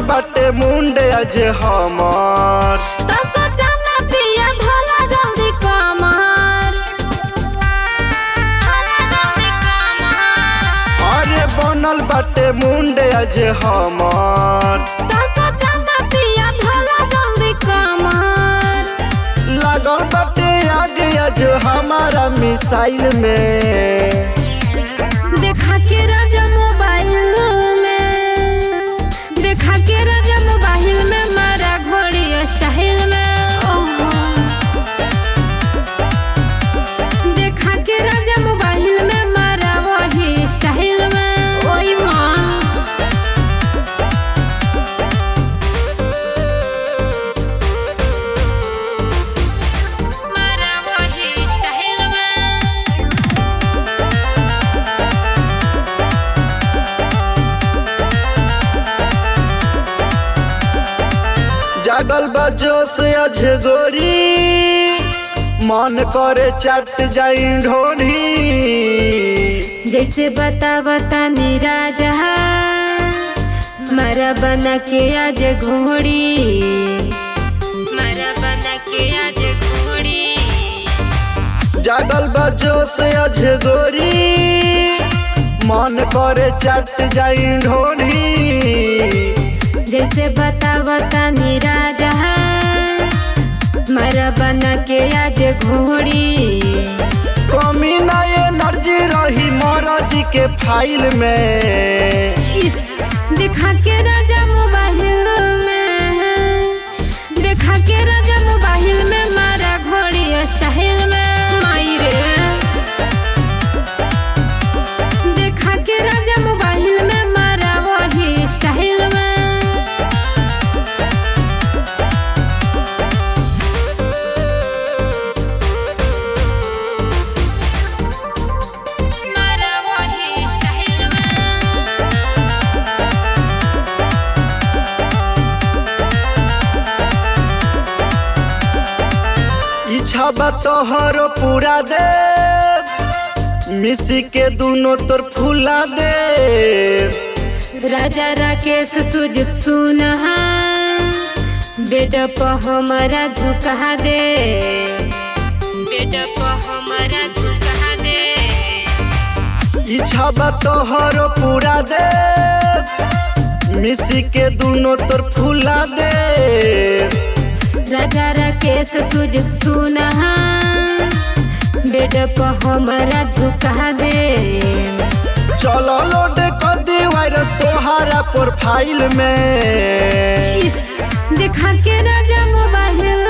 बाटे मुंडे आज हमर तो सोचा ना पिया भला जल्दी कमर भला जल्दी कमर अरे बनल बाटे मुंडे आज हमर तो सोचा ना पिया भला जल्दी कमर लागल बाटे आगे आज हमारा मिसाइल में देखा के राजा मोबाइल में देखा के राजा मोबाइल में मारा घोड़ी स्टाइल में ओह। देखा के राजा मोबाइल में मारा वही स्टाइल में ओई माँ मारा वही स्टाइल में जागल बा जोश आज गोरी मन करे चट जाई ढोरी जैसे बता बता राजा मारा बना के आज घोड़ी मारा बना के आज घोड़ी जागल बा जोश आज गोरी मन करे चट जाई ढोरी जैसे बता बता राजा मारा बना के आज घोड़ी कमी ना एनर्जी रही महाराज के फाइल में इस दिखा के राजा मोबाइल में दिखा के राजा मोबाइल में मारा घोड़ी स्टाइल में माई रे देखा के राजा मोबाइल में मारा वही स्टाइल में मारा वही स्टाइल में इच्छा बा तोहर पूरा दे मिसी के दोनों तोर फूला दे राजा राकेश सुजित सुनहा बेड पर हमारा झुका दे बेड पर हमारा झुका दे इच्छा बा तोहर पूरा दे मिसी के दोनों तोर फूला दे राजा राकेश सुजित सुनहा बेड पर हमारा झुका दे चलो लोड कर दी वायरस तोहारा प्रोफाइल में इस दिखा के राजा मोबाइल